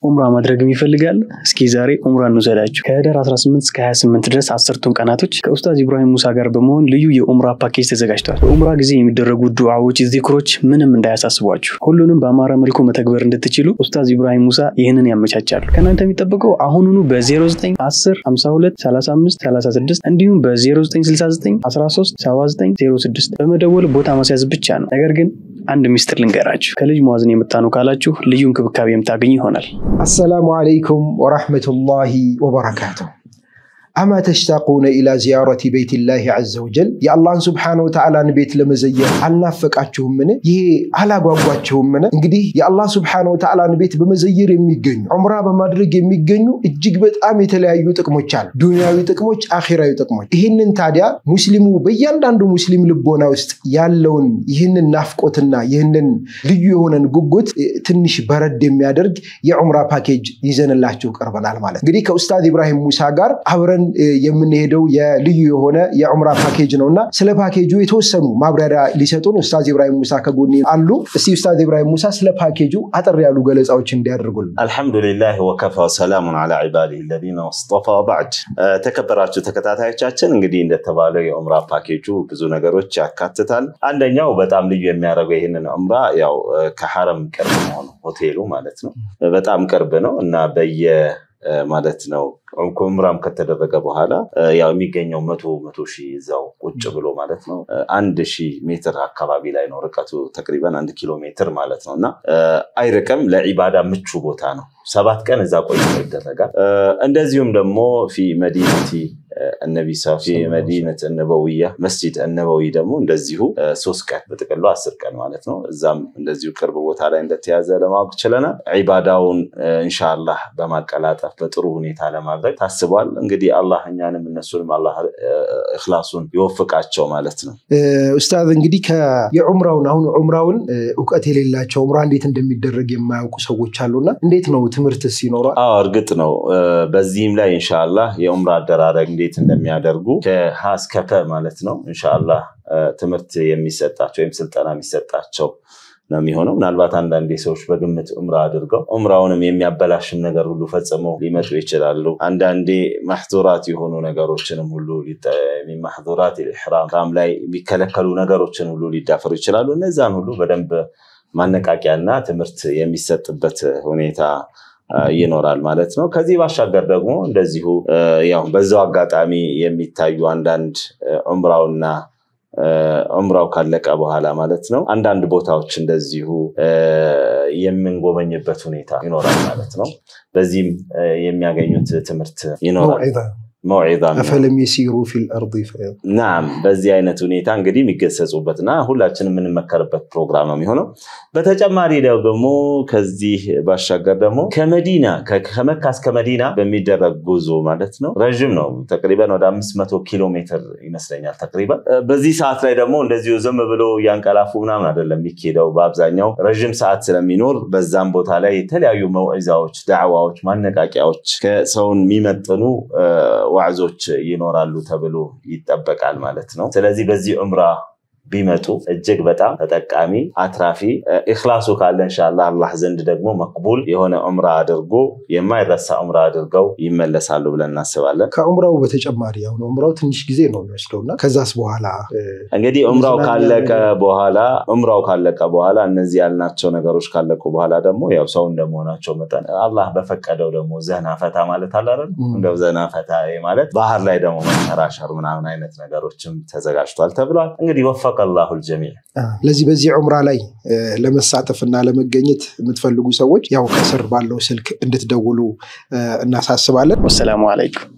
ኡምራ ማድረግም ይፈልጋል? እስኪ ዛሬ ኡምራ እንውሰዳችሁ። ከህዳር 18 እስከ 28 ድረስ አስርቱን ቀናቶች ከኡስታዝ ኢብራሂም ሙሳ ጋር በመሆን ልዩ የኡምራ ፓኬጅ ተዘጋጅቷል። በኡምራ ጊዜ የሚደረጉ ዱዓዎች፣ ዚክሮች ምንም እንዳያሳስቧችሁ ሁሉንም በአማረ መልኩ መተግበር እንድትችሉ ኡስታዝ ኢብራሂም ሙሳ ይህንን ያመቻቻሉ። ከእናንተ የሚጠበቀው አሁኑኑ በ0910 52 35 36 እንዲሁም በ0969 13 79 06 በመደወል ቦታ ማስያዝ ብቻ ነው። ነገር ግን አንድ ሚስጥር ልንገራችሁ። ከልጅ መዋዝን የምታኑ ካላችሁ ልዩ እንክብካቤ የምታገኙ ይሆናል። አሰላሙ አለይኩም ወራህመቱላሂ ወበረካቱሁ። አማ ተሽታቁነ ኢላ ዚያረቲ ቤይቲላሂ ዐዘ ወጀል የአላህን ስብሓነ ወተዓላን ቤት ለመዘየር አልናፈቃችሁምን? ይሄ አላጓጓችሁምን? እንግዲህ የአላህ ስብሓነ ወተዓላን ቤት በመዘየር የሚገኙ ዑምራ በማድረግ የሚገኙ እጅግ በጣም የተለያዩ ጥቅሞች አሉ። ዱንያዊ ጥቅሞች፣ አኺራዊ ጥቅሞች። ይህንን ታዲያ ሙስሊሙ በእያንዳንዱ ሙስሊም ልቦና ውስጥ ያለውን ይህንን ናፍቆትና ይህንን ልዩ የሆነን ጉጉት ትንሽ በረድ የሚያደርግ የዑምራ ፓኬጅ ይዘንላችሁ ቀርበናል ማለት እንግዲህ ከኡስታዝ ኢብራሂም ሙሳ ጋር አብረን የምንሄደው የልዩ የሆነ የዑምራ ፓኬጅ ነው እና ስለ ፓኬጁ የተወሰኑ ማብራሪያ ሊሰጡን ኡስታዝ ኢብራሂም ሙሳ ከጎኔ አሉ። እስቲ ኡስታዝ ኢብራሂም ሙሳ ስለ ፓኬጁ አጠር ያሉ ገለጻዎች እንዲያደርጉልን። አልሐምዱሊላህ ወከፋ ወሰላሙን አላ ዒባዲህ ለዚነ ወስጠፋ ባዕድ። ተከበራችሁ ተከታታዮቻችን እንግዲህ እንደተባለው የዑምራ ፓኬጁ ብዙ ነገሮች ያካትታል። አንደኛው በጣም ልዩ የሚያደርገው ይህንን ዑምራ ያው ከሐረም ቅርብ መሆኑ ሆቴሉ ማለት ነው በጣም ቅርብ ነው እና በየ ማለት ነው ዑምራም ከተደረገ በኋላ ያው የሚገኘው መቶ መቶ ሺህ እዛው ቁጭ ብሎ ማለት ነው አንድ ሺህ ሜትር አካባቢ ላይ ነው ርቀቱ ተቅሪበን አንድ ኪሎ ሜትር ማለት ነው እና አይርቅም። ለዒባዳ ምቹ ቦታ ነው። ሰባት ቀን እዛ ቆይቶ ይደረጋል። እንደዚሁም ደግሞ ፊ መዲነቲ እነቢ ፊ መዲነት ነበውያ መስጂድ እነበዊ ደግሞ እንደዚሁ ሶስት ቀን በጥቅሉ አስር ቀን ማለት ነው። እዛም እንደዚሁ ቅርብ ቦታ ላይ እንደተያዘ ለማወቅ ችለናል። ዒባዳውን እንሻላህ በማቀላጠፍ በጥሩ ሁኔታ ለማድረግ ታስቧል። እንግዲህ አላህ እኛንም እነሱንም አላህ እክላሱን ይወፍቃቸው ማለት ነው። ኡስታዝ እንግዲህ የዑምራውን አሁን ዑምራውን እውቀት የሌላቸው ዑምራ እንዴት እንደሚደረግ የማያውቁ ሰዎች አሉና እንዴት ነው ትምህርትስ ይኖራል? አዎ እርግጥ ነው። በዚህም ላይ እንሻላህ የዑምራ አደራረግ እንዴት እንደሚያደርጉ ከሀ እስከ ፐ ማለት ነው እንሻላህ ትምህርት የሚሰጣቸው ወይም ስልጠና የሚሰጣቸው ነው የሚሆነው። ምናልባት አንዳንዴ ሰዎች በግምት ዑምራ አድርገው ዑምራውንም የሚያበላሽም ነገር ሁሉ ፈጽመው ሊመጡ ይችላሉ። አንዳንዴ ማሕዙራት የሆኑ ነገሮችንም ሁሉ ማሕዙራት ኢሕራም ላይ የሚከለከሉ ነገሮችን ሁሉ ሊዳፈሩ ይችላሉ። እነዛን ሁሉ በደንብ ማነቃቂያና ትምህርት የሚሰጥበት ሁኔታ ይኖራል ማለት ነው። ከዚህ ባሻገር ደግሞ እንደዚሁ ያው በዛው አጋጣሚ የሚታዩ አንዳንድ ዑምራውና ዑምራው ካለቀ በኋላ ማለት ነው አንዳንድ ቦታዎች እንደዚሁ የምንጎበኝበት ሁኔታ ይኖራል ማለት ነው። በዚህም የሚያገኙት ትምህርት ይኖራል። መውዒዛ አፈለም የሲሩ ፊል አርዲ ናም በዚህ አይነት ሁኔታ እንግዲህ የሚገሰጹበትና ሁላችን የምንመከርበት ፕሮግራም ነው የሚሆነው። በተጨማሪ ደግሞ ከዚህ ባሻገር ደግሞ ከመዲና ከመካ እስከ መዲና በሚደረግ ጉዞ ማለት ነው ረዥም ነው። ተቅሪበን ወደ አምስት መቶ ኪሎ ሜትር ይመስለኛል ተቅሪበን። በዚህ ሰዓት ላይ ደግሞ እንደዚሁ ዝም ብሎ እያንቀላፉ ምናምን አይደለም የሚኬደው። በአብዛኛው ረዥም ሰዓት ስለሚኖር በዛም ቦታ ላይ የተለያዩ መውዒዛዎች፣ ዳዕዋዎች፣ ማነቃቂያዎች ከሰውን የሚመጥኑ ዋዕዞች ይኖራሉ ተብሎ ይጠበቃል ማለት ነው። ስለዚህ በዚህ ዑምራ ቢመጡ እጅግ በጣም ተጠቃሚ አትራፊ ኢኽላሱ ካለ እንሻላ አላህ ዘንድ ደግሞ መቅቡል የሆነ ዑምራ አድርጎ የማይረሳ ዑምራ አድርገው ይመለሳሉ ብለን እናስባለን። ከዑምራው በተጨማሪ አሁን ዑምራው ትንሽ ጊዜ ነው የሚወስደው እና ከዛስ በኋላ እንግዲህ ዑምራው ካለቀ በኋላ ዑምራው ካለቀ በኋላ እነዚህ ያልናቸው ነገሮች ካለቁ በኋላ ደግሞ ያው ሰው እንደመሆናቸው መጠን አላህ በፈቀደው ደግሞ ዘና ፈታ ማለት አለ አይደል? እንደው ዘና ፈታ ማለት ባህር ላይ ደግሞ መንሸራሸር ምናምን አይነት ነገሮችም ተዘጋጅቷል ተብሏል። እንግዲህ ወፈቀ አላሁ ልጀሚዕ። ለዚህ በዚህ ዑምራ ላይ ለመሳተፍ እና ለመገኘት የምትፈልጉ ሰዎች ያው ከስር ባለው ስልክ እንድትደውሉ እናሳስባለን። ወሰላሙ አለይኩም